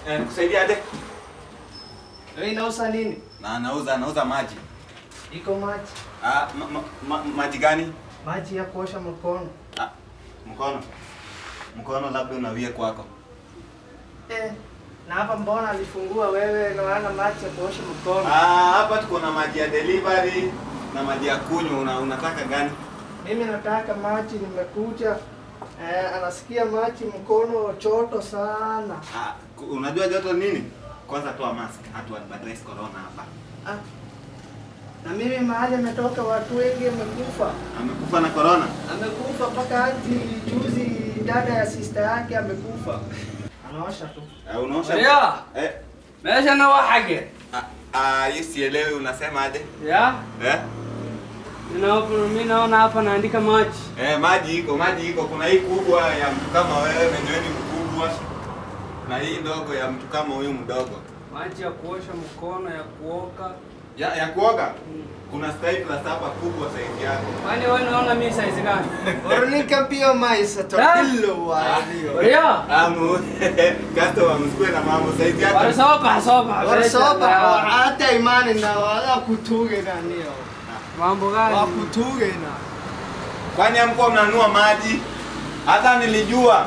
Eh, kusaidia aje? Wewe inauza nini? Na anauza anauza maji. Iko maji. Ah, ma, ma, ma, maji gani? Maji ya kuosha mkono. Ah, mkono. Mkono labda unawie kwako. Eh. Na hapa mbona alifungua wewe na wana maji ya kuosha mkono? Ah, hapa tuko na maji ya delivery na maji ya kunywa. Una, unataka gani? Mimi nataka maji, nimekuja. Eh, anasikia maji mkono choto sana. Ah, ku- unajua joto nini? Kwanza toa mask. Hatu advertise corona hapa. Ah. Na mimi mahali ametoka watu wengi wamekufa. Amekufa na corona? Amekufa mpaka hadi juzi dada ya sister yake amekufa. Anaosha tu. Ah, unaosha? Maria! Eh. meeshana waa xagge Ah, ah, hii sielewi unasema aje? ya Eh? Ninaona- mi naona hapa naandika maji Eh, maji iko, maji iko. Kuna hii kubwa ya mtu kama wewe wenye wewe ni mkubwa na hii ndogo ya mtu kama huyu mdogo. maji ya kuosha mkono ya kuoka Ya, ya kuoga kuna style plus hapa kubwa size yako. kwani wewe unaona mi size gani Ornika pia maisa tokilo wa hiyo. Maria Amu, customer msikue na mambo size yako. walisopa sopa Walisopa hata imani na wala kutuge na nio. mambo gani Wakutuge na. Kwani hamkuwa mnanunua maji? Hata nilijua.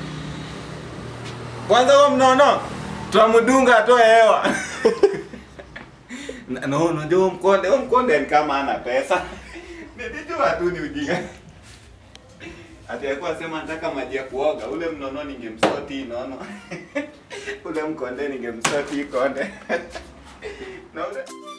Kwanza huo mnono twamdunga atoe hewa. Na- no, unajua huo mkonde, huo mkonde ni kama ana pesa. Nilijua tu ni ujinga. Ati alikuwa sema nataka maji ya kuoga. Ule mnono ningemsoti nono. Ule mkonde ningemsoti konde. Na ule